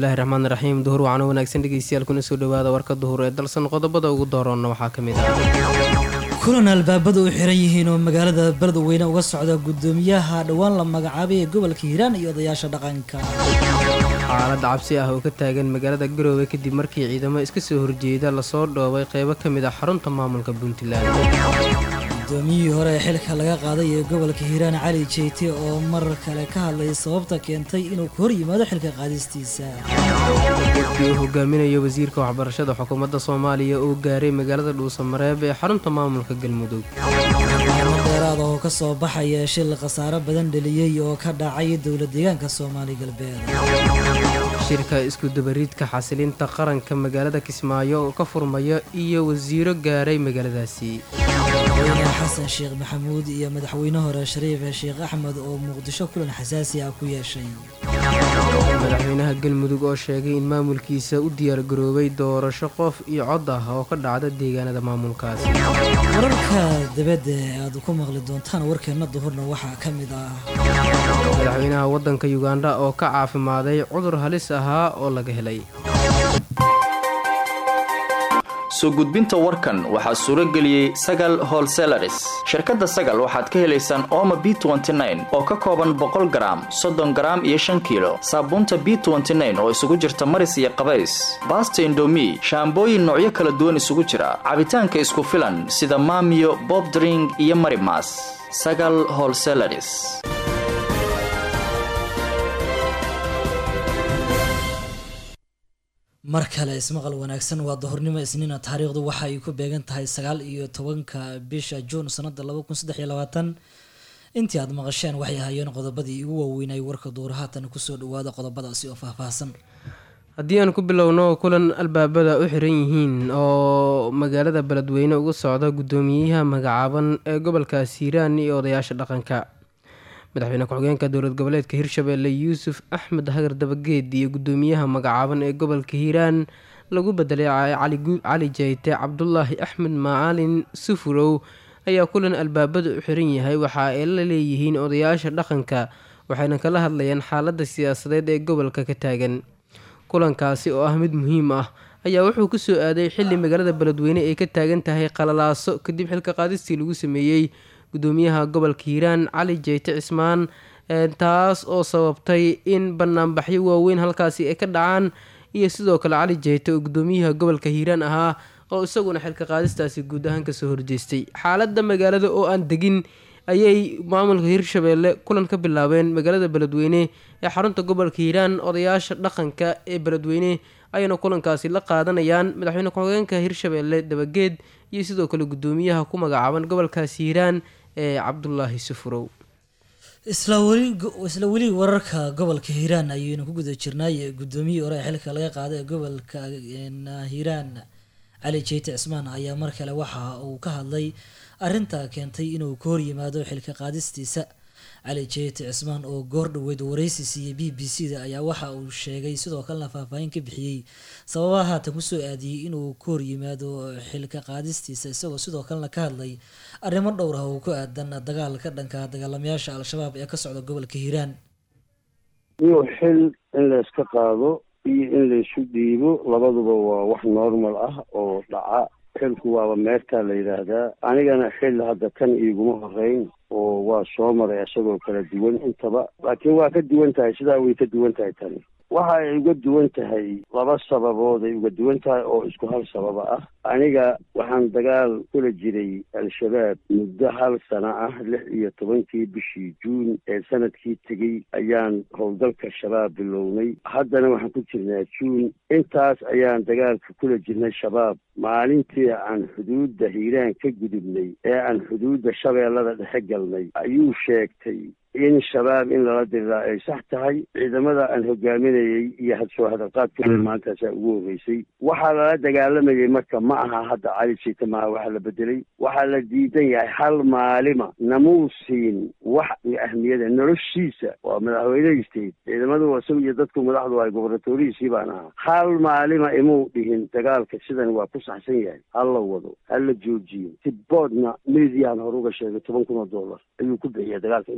bismillaahi raxmaan raxiim duhur wacano wanaagsan dhegeystayaal kuna soo dhawaada warka duhur ee dalsan qodobada ugu dooroonna waxaa ka mid ah kulan albaabada u xiran yihiin oo magaalada beledweyne uga socda gudoomiyaha dhowaan la magacaabay ee gobolka hiiraan iyo odayaasha dhaqanka xaalad cabsi ah oo ka taagan magaalada garoowe kadib markii ciidamo iska soo horjeeda lasoo dhoobay qeybo ka mid ah xarunta maamulka puntland gudoomiyihii hore ee xilka laga qaaday ee gobolka hiiraan cali jeyte oo mar kale ka hadlay sababta keentay inuu ka hor yimaado xilka qaadistiisa dadkii uu hogaaminayo wasiirka waxbarashada xukuumadda soomaaliya oo gaaray magaalada dhuusamareeb ee xarunta maamulka galmudug maalmo dheeraada oo ka soo baxaya shil khasaaro badan dheliyey oo ka dhacay dowla deegaanka soomaali galbeed shirka iskudabariidka xasilinta qaranka magaalada kismaayo oo ka furmaya iyo wasiiro gaaray magaaladaasi madaxweyne xasan sheekh maxamuud iyo madaxweyne hore shariif sheekh axmed oo muqdisho kulan xasaasi ah ku yeeshay madaxweynaha galmudug oo sheegay in maamulkiisa u diyaargaroobay doorasho qof iyo cod ah oo ka dhacda deegaanada maamulkaasi wararka dabadda ee aad ku maqli doontaan warkeenna duhurna waxaa ka mid ah madaxweynaha waddanka yugandha oo ka caafimaaday cudur halis ahaa oo laga helay soo gudbinta warkan waxaa suuro geliyey sagal holselaris shirkadda sagal waxaad ka helaysaan ooma b oo ka kooban boqol garaam soddon garaam iyo shan kiilo saabuunta b oo isugu jirta maris iyo qabays baasta indomi shaambooyin noocyo kala duwan isugu jira cabitaanka isku filan sida maamiyo bobdring iyo marimas sagal holselaris mar kale ismaqal wanaagsan waa dahornimo isniina taariikhdu waxa ay ku beegan tahay sagaal iyo tobanka bisha juun sanada laba kun saddex iyo labaatan intii aad maqasheen waxay ahaayeen qodobadii ugu waaweynay warka duur haatan kusoo dhawaada qodobadaasi oo faahfaahsan haddii aan ku bilowno kulan albaabada u xiran yihiin oo magaalada beledweyne uga socda guddoomiyaha magacaaban ee gobolkaas hiiraan iyo odayaasha dhaqanka madaxweyne ku-xigeenka dowlad goboleedka hirshabeelle yuusuf axmed hagar dabageed iyo guddoomiyaha magacaaban ee gobolka hiiraan lagu bedelay cali jeyte cabdulaahi axmed macalin sufurow ayaa kulan albaabada u xiran yahay waxa ay la leeyihiin odayaasha dhaqanka waxayna kala hadlayaan xaaladda siyaasadeed ee gobolka ka taagan kulankaasi oo ah mid muhiim ah ayaa wuxuu ku soo aaday xilli magaalada beledweyne ay ka taagan tahay qalalaaso kadib xilka qaadistii lagu sameeyey gudoomiyaha gobolka hiiraan cali jeyte cismaan taas oo sababtay in banaanbaxyo waaweyn halkaasi ay ka dhacaan iyo sidoo kale cali jeyte oo gudoomiyaha gobolka hiiraan ahaa oo isaguna xilka qaadistaasi guud ahaan kasoo horjeestay xaaladda magaalada oo aan degin ayay maamulka hirshabeelle kulan ka bilaabeen magaalada beledweyne ee xarunta gobolka hiiraan odayaasha dhaqanka ee beledweyne ayayna kulankaasi la qaadanayaan madaxweyne ku-xigeenka hirshabeelle dabageed iyo sidoo kale gudoomiyaha ku magacaaban gobolkaas hiiraan ee cabdulaahi sufurow isla weli wararka gobolka hiiraan ayaynu ku guda jirnay gudoomiyihii hore ee xilka laga qaaday ee gobolka hiiraan cali jeyte cismaan ayaa mar kale waxa uu ka hadlay arrinta keentay inuu ka hor yimaado xilka qaadistiisa cali jeyte cismaan oo goor dhoweyd waraysi siiyey b b c da ayaa waxa uu sheegay sidoo kalena faahfaahin ka bixiyey sababaha haatan kusoo aadiyey inuu ka hor yimaado xilka qaadistiisa isagoo sidoo kalena ka hadlay arrimo dhowr ah oo ku aadan dagaalka dhanka dagaalamayaasha al-shabaab ee ka socda gobolka hiiraan iyo xil in layska qaado iyo in laysu dhiibo labaduba waa wax normal ah oo dhaca xilku waaba meertaa la yidhaahdaa anigana xil hadda kan iiguma horeyn oo waa soo maray isagoo kala duwan intaba laakiin waa ka duwan tahay sidaa way ka duwan tahay tani waxa ay uga duwan tahay laba sababood ay uga duwan tahay oo isku hal sababa ah aniga waxaan dagaal kula jiray al-shabaab muddo hal sano ah lix iyo tobankii bishii juun ee sanadkii tegey ayaan howlgalka shabaab bilownay haddana waxaan ku jirnaa juun intaas ayaan dagaalka kula jirnay shabaab maalintii aan xuduudda hiiraan ka gudubnay ee aan xuduudda shabeellada dhexe galnay ayuu sheegtay in shabaab in lala diriraa ay sax tahay ciidamada aan hogaaminayay iyo hadsoo hadalqaadkooda maantaasaa ugu horreysay waxaa lala dagaalamayay marka ma aha hadda cali jeyte maaha waxaa la bedelay waxaa la diidan yahay hal maalima namuu siin wax ahmiyada noloshiisa waa madaxweynehaysteed ciidamadu isagu iyo dadku madaxdu ay gobernatorihiisii baan ahaa hal maalima imuu dhihin dagaalka sidan waa ku saxsan yahay ha la wado ha la joojiyo tiboodna mediaan hore uga sheegay toban kun oo dollar ayuu ku bixiya dagaalka intaa socday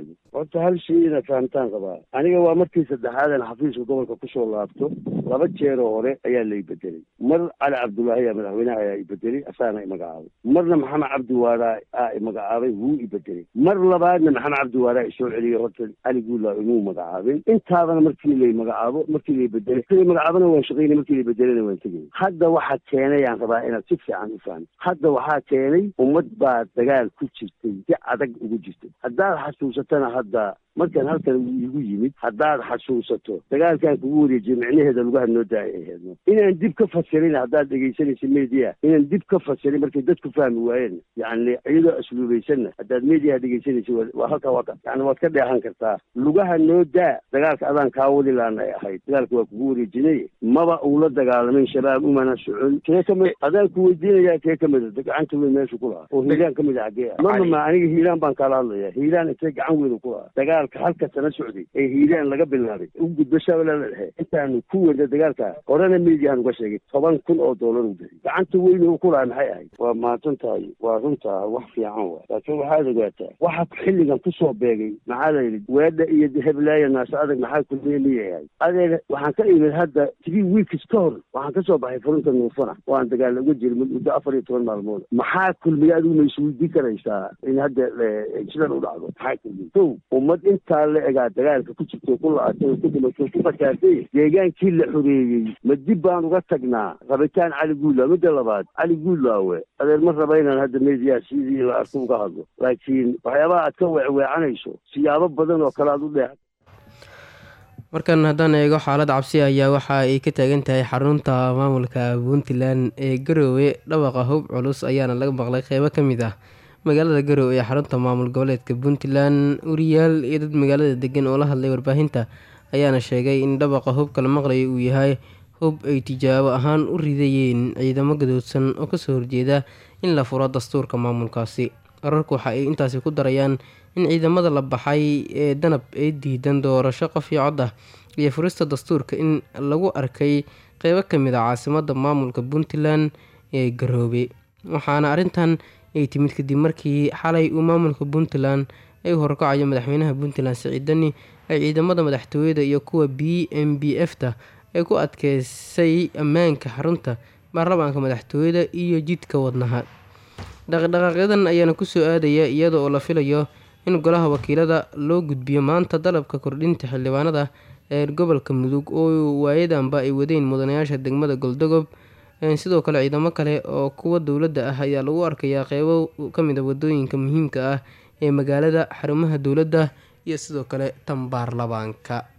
jeedo horta hal shay inaad fahamtaan qabaa aniga waa markii saddexaadan xafiiska gobolka kusoo laabto laba jeeroo hore ayaa lay bedelay mar cali cabdullaahi aa madaxweynaha ayaa ibedelay asaana imagacaabay marna maxamed cabdi waaraa aa imagacaabay wuu ibedelay mar labaadna maxamed cabdi waaraa isoo celiyay horta cali guudlaa imuu magacaabin intaadana markii lay magacaabo markii lay bedelay markii lay magacaabana waan shaqaynay markii lay bedelana waan tegay hadda waxaa keenay aan rabaa inaad si fiican u fahmi hadda waxaa keenay ummad baa dagaal ku jirtay si adag ugu jirtay haddaad xasuusatana hadda markaan halkan igu yimid haddaad xasuusato dagaalkaan kugu wareejiyay micnaheeda lugaha noo daaya aheedno inaan dib ka fasirin haddaad dhegaysanaysa media inaan dib ka fasirin markay dadku fahmi waayeen yacni iyadoo asluubaysanna haddaad mediaha dhegaysanaysa waa halkaa waa yani waad ka dheehan kartaa lugaha noo daa dagaalka adaan kaa wadi laana ay ahayd dagaalka waa kugu wareejinay maba uula dagaalamayn shabaab umana socon kee kamid adaan ku weydiinayaa kee kamid gacanta weyn meesha ku lahaa oo hiiraan kamid ah xagee ah mama ma aniga hiiraan baan kaala hadlaya hiiraan intee gacan weyn ku lahaa dagaal halka sana socday ee hiiraan laga bilaabay u gudbo shabeellada dhexe intaanu ku weyna dagaalka horena mediahan uga sheegay toban kun oo doolar u bixi gacanta weyn uu ku lahaa maxay ahayd waa mahadsan tahay waa runtaa wax fiican wa laakiin waxaad ogaataa waxa xilligan kusoo beegay maxaa la yidhi weedha iyo heblaaya naase adag maxaa kulmiye miyay ahayd adeer waxaan ka imid hadda three weeks ka hor waxaan ka soo baxay furunta nuufana waan dagaal uga jiri muddo afar iyo toban maalmood maxaa kulmiye adigu ma isweydiin karaysaa in hadda sidan u dhacdo maxaa kulmiye kow ummad intaa la egaa dagaalka ku jirto ku la-atay oo ku dhimatay ku fakaartay deegaankii la xoreeyey ma dib baan uga tagnaa rabitaan cali guudlaaw midda labaad cali guudlaawe adeer ma raba inaan hadda media sidii la arko uga hadlo laakiin waxyaabaha aad ka weecweecanayso siyaabo badan oo kale aad u dheex markan haddaan eego xaalad cabsi ayaa waxa ay ka taagan tahay xarunta maamulka puntland ee garoowe dhawaqa hub culus ayaana laga maqlay qeybo ka mid ah magaalada garowe ee xarunta maamul goboleedka puntland wariyaal iyo dad magaalada degan oo la hadlay warbaahinta ayaana sheegay in dhawaqa hubka la maqlayo uu yahay hub ay tijaabo ahaan u ridayeen ciidamo gadoodsan oo kasoo horjeeda in la furo dastuurka maamulkaasi wararku waxa ay intaasi ku darayaan in ciidamada la baxay ee danab ee diidan doorasho qof iyo cod ah iyo furista dastuurka in lagu arkay qeybo kamid a caasimada maamulka puntland ee garoobe waxaana arrintan ay timid kadib markii xalay uu maamulka puntland ay u horkacayo madaxweynaha puntland siciid dani ay ciidamada madaxtooyada iyo kuwa b m b f ta ay ku adkeysay ammaanka xarunta baarlamaanka madaxtooyada iyo jidka wadnaha dhaqdhaqaaqyadan ayaana kusoo aadaya iyada oo la filayo in golaha wakiilada loo gudbiyo maanta dalabka kordhinta xildhibaanada ee gobolka mudug oo waayadanba ay wadeen mudanayaasha degmada goldogob sidoo kale ciidamo kale oo kuwa dowladda ah ayaa lagu arkayaa qeybo kamid a wadooyinka muhiimka ah ee magaalada xarumaha dowladda iyo sidoo kale tan baarlamaanka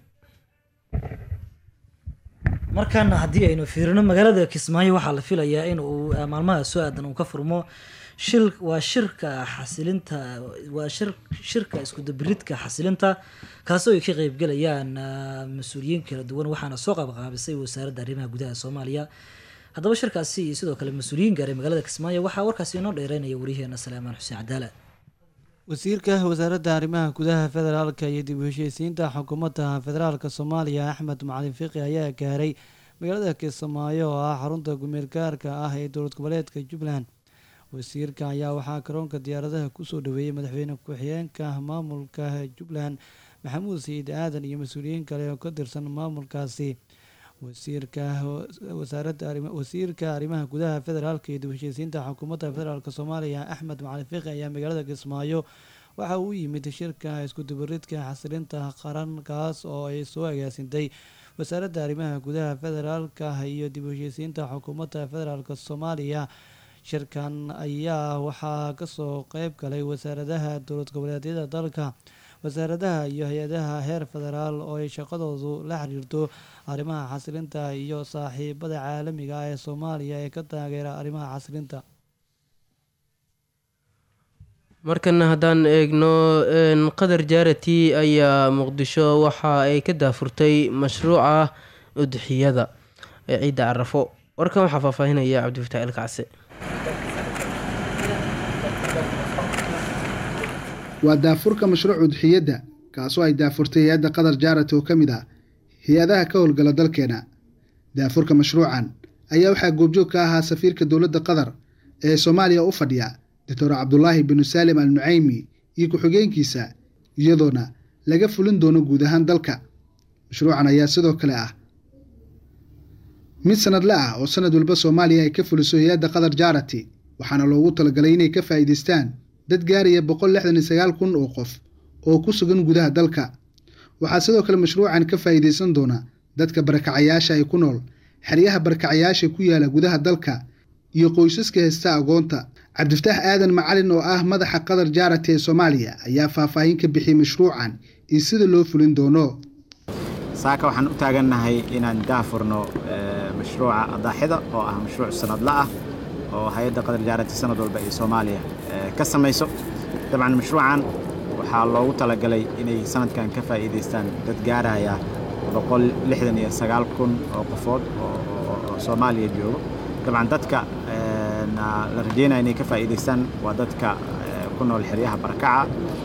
markaana haddii aynu fiirino magaalada kismaayo waxaa la filayaa in uu maalmaha soo aadan uu ka furmo shil waa shirka xasilinta waa shir shirka iskudabiridka xasilinta kaasoo ay ka qeybgelayaan mas-uuliyiin kala duwan waxaana soo qaabqaabisay wasaaradda arrimaha gudaha soomaaliya haddaba shirkaasi iyo sidoo kale mas-uuliyiin gaaray magaalada kismaayo waxaa warkaasi inoo dheereynaya wariyaheena salaamaan xuseen cadaala wasiirka wasaaradda arrimaha gudaha federaalka iyo dib u heshiisiinta xukuumadda federaalka soomaaliya axmed macalin fiqi ayaa gaaray magaalada kismaayo oo ah xarunta gumeergaarka ah ee dowlad goboleedka jubbaland wasiirka ayaa waxaa garoonka diyaaradaha kusoo dhaweeyey madaxweyne ku-xigeenka maamulka jubbaland maxamuud saciid aadan iyo mas-uuliyiin kale oo ka tirsan maamulkaasi wasiirka wasaaradda wasiirka arrimaha gudaha federaalka iyo dib heshiisiinta xukuumadda federaalk soomaaliya axmed macalin fiqi ayaa magaalada kismaayo waxa uu yimid shirka iskudubaridka xasilinta qaran kaas oo ay soo agaasintay wasaaradda arrimaha gudaha federaalka iyo dib heshiisiinta xukuumadda federaalk soomaaliya shirkan ayaa waxaa kasoo qeyb galay wasaaradaha dowlad goboleedyada dalka wasaaradaha iyo hay-adaha heer federaal oo ay shaqadoodu la xiriirto arrimaha xasilinta iyo saaxiibada caalamiga ah ee soomaaliya ee ka taageera arrimaha xasilinta markana haddaan eegno qadar jaarati ayaa muqdisho waxa ay ka daafurtay mashruuca udxiyada ee ciidda carafo warkan waxaa faahfaahinaya cabdifataax ilkacse waa daafurka mashruuc udxiyadda kaasoo ay daafurtay hay-adda qatar jaarat oo ka mid ah hay-adaha ka howlgala dalkeena daafurka mashruucan ayaa waxaa goobjoog ka ahaa safiirka dowladda qatar ee soomaaliya u fadhiya doctor cabdulaahi binu saalim al nucaymi iyo ku-xigeenkiisa iyadoona laga fulin doono guud ahaan dalka mashruucan ayaa sidoo kale ah mid sanadle ah oo sanad walba soomaaliya ay ka fuliso hay-adda qatar jarati waxaana loogu talagalay inay ka faa'iidaystaan dad gaaraya boqol lixdan iyo sagaal kun oo qof oo ku sugan gudaha dalka waxaa sidoo kale mashruucan ka faa'iidaysan doona dadka barakacayaasha ay ku nool xeryaha barakacayaasha ku yaala gudaha dalka iyo qoysaska haysta agoonta cabdifataax aadan macalin oo ah madaxa qatar jarati ee soomaaliya ayaa faahfaahin ka bixiyey mashruucan iyo sida loo fulin doono saaka waxaan u taagannahay inaan daafurno mashruuca adaaxida oo ah mashruuc sanadla ah oo hay-adda qatar jaarati sanad walba ee soomaaliya ka samayso dabcan mashruucan waxaa loogu talagalay inay sanadkan ka faa'iidaystaan dad gaaraya boqol lixdan iyo sagaal kun oo qofood oo soomaaliya joogo dabcan dadka la rajeynaya inay ka faa'iidaystaan waa dadka ku nool xeryaha barakaca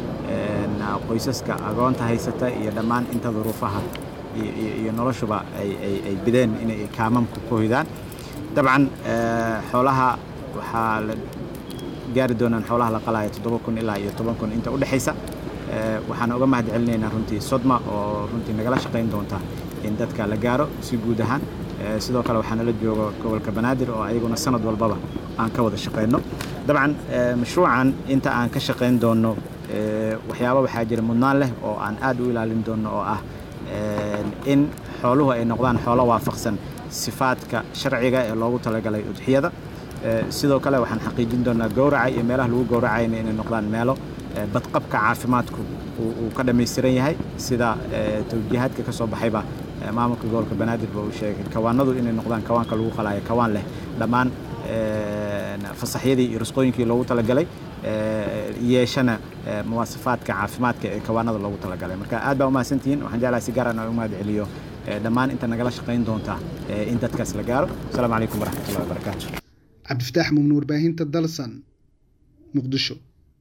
qoysaska agoonta haysata iyo dhammaan inta duruufaha iyo noloshuba ay bideen inay kaamamku ku hoydaan dabcan xoolaha waxaa la gaari doonaan xoolaha la qalaya toddoba kun ilaa iyo toban kun inta u dhexaysa waxaan uga mahad celinaynaa runtii sodma oo runtii nagala shaqayn doonta in dadka la gaaro si guud ahaan sidoo kale waxaa nala jooga gobolka banaadir oo ayaguna sanad walbaba aan ka wada shaqayno dabcan mashruucan inta aan ka shaqayn doonno waxyaaba waxaa jira mudnaan leh oo aan aad u ilaalin doonno oo ah in xooluhu ay noqdaan xoolo waafaqsan sifaadka sharciga ee loogu talagalay udxiyada sidoo kale waxaan xaqiijin doonaa gowraca iyo meelaha lagu gowracayna inay noqdaan meelo badqabka caafimaadku uu ka dhammaystiran yahay sida tawjiihaadka ka soo baxayba maamulka gobolka banaadirba uu sheegay kawaanadu inay noqdaan kawaanka lagu qalaayo kawaan leh dhammaan fasaxyadii iyo rusqooyinkii loogu talagalay yeeshana muwaasafaadka caafimaadka ee kawaanada loogu talagalay marka aad baa umahadsantihiin waxaan jeclahay si gaaraan aan u mahad celiyo dhammaan inta nagala shaqayn doonta in dadkaas la gaaro asalaamu calaykum waraxmatullahi wabarakaatu cabdifataax mumnu warbaahinta dalsan muqdisho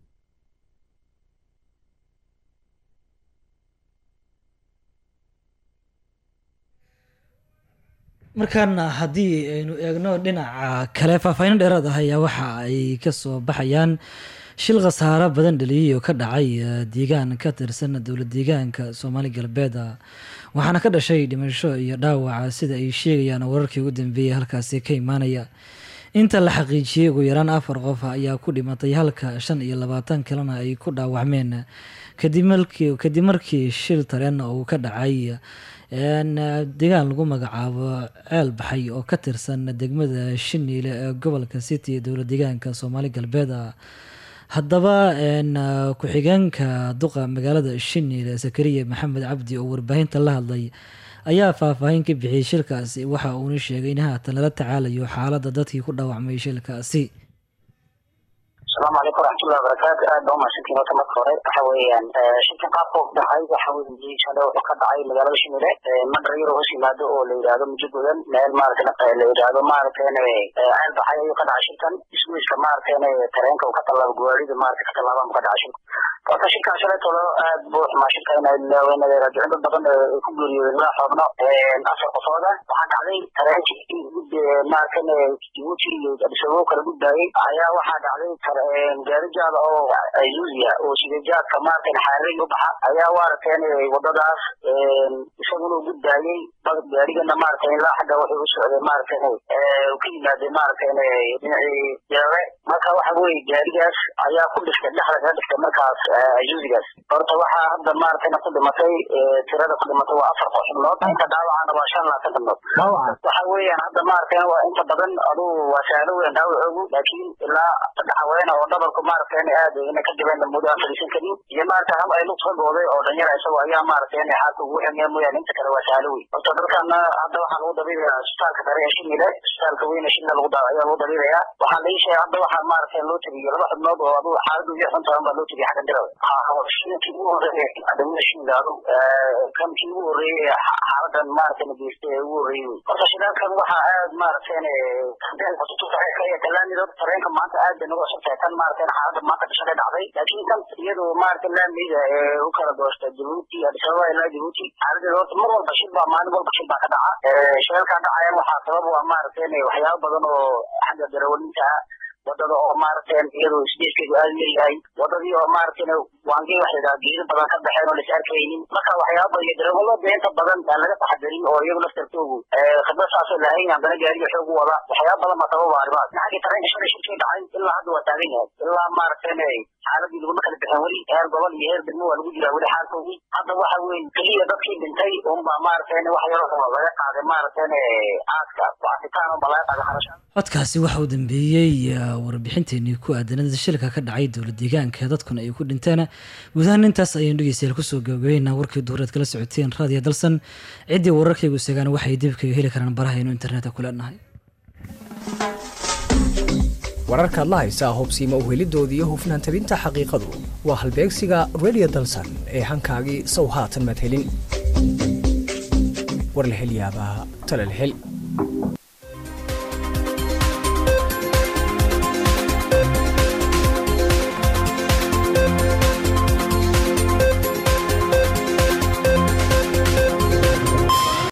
markaana haddii aynu eegno dhinaca kale faahfaahin dheeraad ah ayaa waxa ay kasoo baxayaan shil khasaaro badan dhaliyay oo ka dhacay deegaan ka tirsan dowlad deegaanka soomaali galbeed waxaana ka dhashay dhimasho iyo dhaawaca sida ay sheegayaan wararkii ugu dambeeyay halkaasi ka imaanaya inta la xaqiijiyey ugu yaraan afar qof ayaa ku dhimatay halka shan iyo labaatan kalena ay ku dhaawacmeen kadib markii shil tareen uu ka dhacay deegaan lagu magacaabo ceel baxay oo ka tirsan degmada shiniile ee gobolka city dowlad deegaanka soomaali galbeed haddaba ku-xigeenka duqa magaalada shiniile sakariya maxamed cabdi oo warbaahinta la hadlay ayaa faahfaahin ka bixiyey shilkaasi waxa uuna sheegay in haatan lala tacaalayo xaaladda dadkii ku dhaawacmay shilkaasi asalaamu calaykum waraxmatullahi wabarakaatu aad baa umahadsantiin horta marka hore waxa weeyaan shilkan qaabka u dhacay waxa weeye shale wuxuu ka dhacay magaalada shimile madhar yar hoos yimaado oo la yidhaahdo mujo godan meel maaragtay la yidhaahdo maaragtayna ceel baxay ayuu ka dhacay shilkan iswiiska maaragtayna tareenka uu ka tallaabo gawaarida maaragtay ka tallaabaan buu ka dhacay shilku horta shilkan shalaytolo aad buu xumaa shilka inay laaweynadeen dad badan ku geeriyoodeen laa xoogno afar qofooda waxaa dhacday tareenkii maaragtayna jibuuti iyo adisababo kala gudbaayey ayaa waxaa dhacday gaarijaada oo ayuusiya oo sidejaadka maaragtay xaarig u baxa ayaa waaragteen wadadaas isaguna u gudbaayey gaarigana maaragtay ilaa xagga wuxuu u socday maaragtay ka yimaadey maaragtay dhinacii jarabe marka waxa weye gaarigaas ayaa ku dhiftay dhexda kaga dhiftay markaas ayuusigaas horta waxaa hadda maaragtayna ku dhimatay tirada ku dhimatay waa afar xubnood inta dhaawacana waa shan labaatan xubnood waxa weeyaan hadda maaragtay waa inta badan adugu waa sahlo weyn dhaawacoogu laakiin ilaa saddex haweena oo dhabarku maaragtay aad ina ka dibeen muddo aan fadhiisan karin iyo maaragtay hal ay lugta gooday oo dhalinyara isagoo ayaa maaragtay xaalka ugu ximaya mooyaane inta kale waa sahlo weyn horta dalkana hadda waxaa lagu dabiibayaa isbitaalka sare ee shimile isbitaalka weyne shimile lagu ayaa lagu dabiibayaa waxaa laii sheegay hadda waxaa maaragtay loo tiriyey laba xubnood oo adugu xaaladu iyo xun taban baa loo tiriyey xagga dirada shinkii ugu horreeyay adamada shimile adugu kankii ugu horreeyey xaaladan maaragtay nageystay ee ugu horreeyey horta shidaalkan waxaa aad maaragtay kalaamida tareenka maanta aad bay nagu cusubtahay tan maaragtay xaaladda maanta dhashaday dhacday laakiin tan iyadu maaragtay laameyda ee u kala doosta jabuuti addis ababa ilaa jabuuti xaaladeeda horta mar walba shil baa maalin walba shil baa ka dhaca shilalkaa dhacayan waxaa sabab u ah maaragtay waxyaabo badan oo xagga darawalinta ah wadada oo maaragtay iyadoo isgeeskeedu aada leeyahay wadadii oo maaragtay waangey waxa yidhaha geedo badan ka baxeen oo lais arkaynin marka waxyaaba iyo darawalada inta badan aan laga taxadarin oo iyagu laftarkoogu khibrad saasoo lahayn haddana gaariga xoog u wada waxyaaba badan baa sababa arrimahaas xagga tareenka shalay shirkii dhacay ilaa hadda waa taagan yahay ilaa maaragtay xaaladii laguma kala bixin weli heer gobol iyo heer degmo waa lagu jiraa weli xaalkoodii hadda waxa weeye keliya dadkii dhintay unbaa maaragtay wax yaroo laga qaaday maaragtay aaska waasitaan unbaa laga qaaday xarasha codkaasi waxa uu dambeeyey warbixinteenii ku aadanada shilka ka dhacay dowlad deegaanka dadkuna ay ku dhinteen guud ahaan intaas ayaynu dhegeystayaal kusoo gabagabeynaa warkii duureed kala socoteen raadiyo dalsan ciddii wararkaygu segaan waxay dib kaga heli karaan barahaynu internetka ku leenahay wararkaad la haysaa hubsiima uhelidooda iyo hufnaan tabinta xaqiiqadu waa halbeegsiga radio dalsan ee hankaagii sow haatan madhelin war la hel yaabaa talal hel